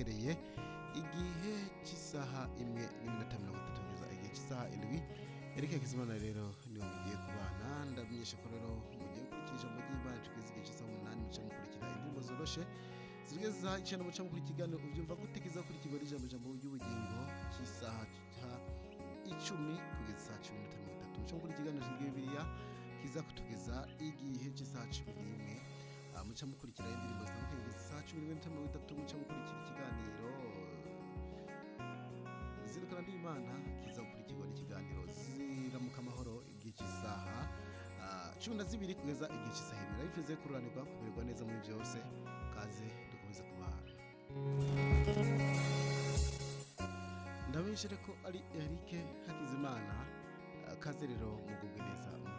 uhereye igihe cy'isaha imwe n'iminota mirongo itatu kugeza igihe cy'isaha indwi Eric Hakizimana rero niwe mugiye kubana ndamenyesha ko rero mugiye gukurikira ijambo ry'Imana tugeze igihe cy'isaha umunani muca mukurikira indirimbo zoroshe zigeze isaha icenda muca mukura ikiganiro uvyumva gute kizakurikirwa n'ijambo ijambo ry'ubugingo cy'isaha ca icumi kugeza isaha cumi n'itanu mirongo itatu muca mukura ikiganiro kigiye bibiriya kiza kutugeza igihe cy'isaha cumi n'imwe Ah, muca mukurikira indirimbo zitandukanye kugeza isaha cumi n'imwe n'iminota mirongo itatu muca mukurikira ikiganiro zirikana n'imana kiza gukurikirwa n'ikiganiro ziramuka amahoro igihe cy'isaha ah, cumi na zibiri kugeza igihe cy'isaha ibiri abifuze kururanirwa kumererwa neza muri byose kaze dukomeze kubana ndabeshere ko ari Eric Hakizimana ah, kaze rero mugubwe neza